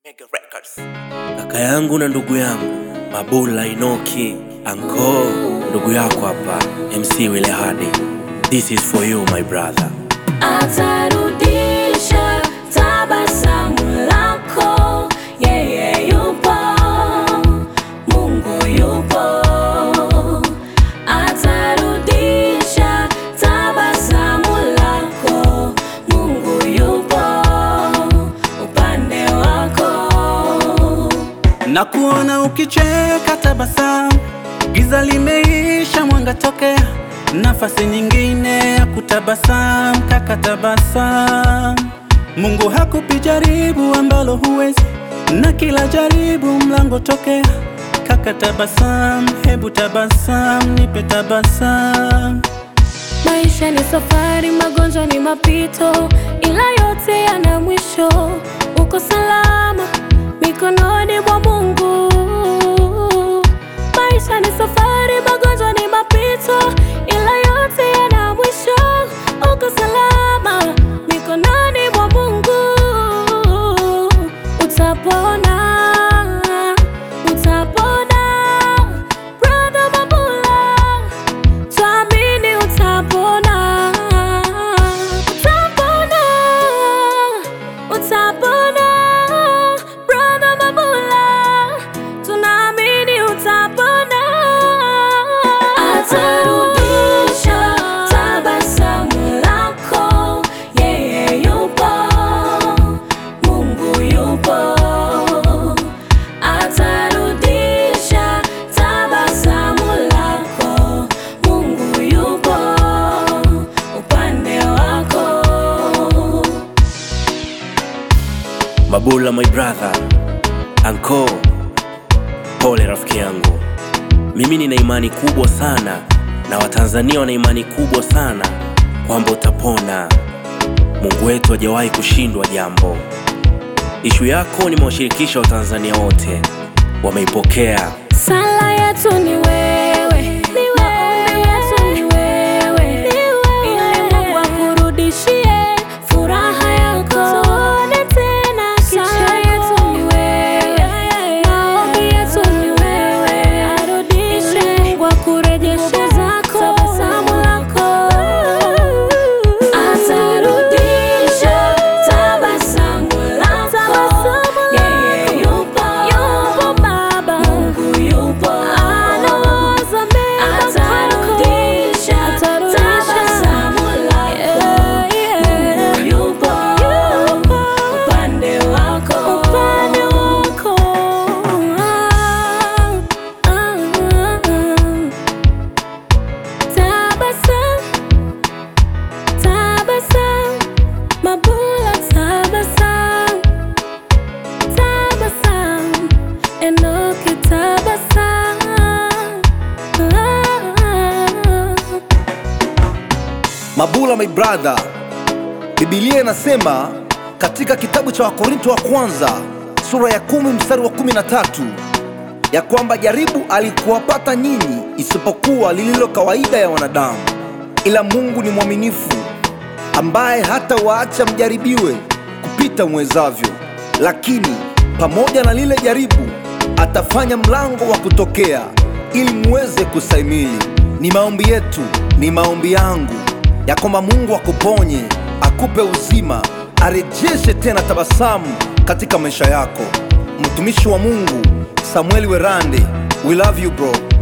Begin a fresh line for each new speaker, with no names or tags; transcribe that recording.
Mega Records. Kaka yangu na ndugu yangu Mabula Inoki Anko, ndugu yako hapa MC Wile Hadi. This is for you my brother.
Atarudisha tabasamu lako, yeye yupo, Mungu yupo. Atarudisha tabasamu lako, Mungu yupo upande wako.
na kuona ukicheka tabasamu, giza limeisha, mwanga tokea, nafasi nyingine ya kutabasamu, kaka tabasamu. Mungu hakupi jaribu ambalo huwezi, na kila jaribu mlango tokea, kaka tabasamu, hebu tabasamu, nipe tabasamu.
Maisha ni safari, magonjwa ni mapito, ila yote yana mwisho. Uko salama mikononi mwa Mungu. Maisha ni safari, magonjwa ni mapito, ila yote yana mwisho. Uko salama mikononi mwa Mungu. Utapona, utapona, brother Mabula. Tuamini utapona, utapona, utapona, brother Mabula, tunaamini utapona. Atarudisha tabasamu lako, yeye yupo, Mungu yupo. Atarudisha tabasamu lako, Mungu yupo upande wako.
Mabula my brother. Anko, pole rafiki yangu. Mimi nina imani kubwa sana na Watanzania wana imani kubwa sana kwamba utapona. Mungu wetu hajawahi kushindwa jambo. Ishu yako nimewashirikisha Watanzania wote, wameipokea.
Sala yetu ni wewe, maombi yetu ni wewe, ili Mungu akurudishie furaha yako. Tuone tena Sala yetu ni wewe, maombi yetu ni wewe, arudishe Mungu akurejeshe zako, tabasamu lako. Atarudisha tabasamu lako, yeye yupo, yupo Baba, Mungu yupo, anawaza mema atarudisha tabasamu lako, Mungu yupo upande wako, upande wako. Ah, ah, ah. Tabasamu Tabasam, Mabula tabasam, tabasam, Enoki tabasam.
Mabula my brother, Biblia inasema katika kitabu cha Wakorinto wa kwanza sura ya kumi mstari wa kumi na tatu ya kwamba jaribu alikuwapata nyinyi isipokuwa lililo kawaida ya wanadamu, ila Mungu ni mwaminifu ambaye hata waacha mjaribiwe kupita mwezavyo, lakini pamoja na lile jaribu atafanya mlango wa kutokea ili muweze kustahimili. Ni maombi yetu, ni maombi yangu ya kwamba Mungu akuponye, akupe uzima, arejeshe tena tabasamu katika maisha yako. Mtumishi wa Mungu Samueli Werande, we love you bro.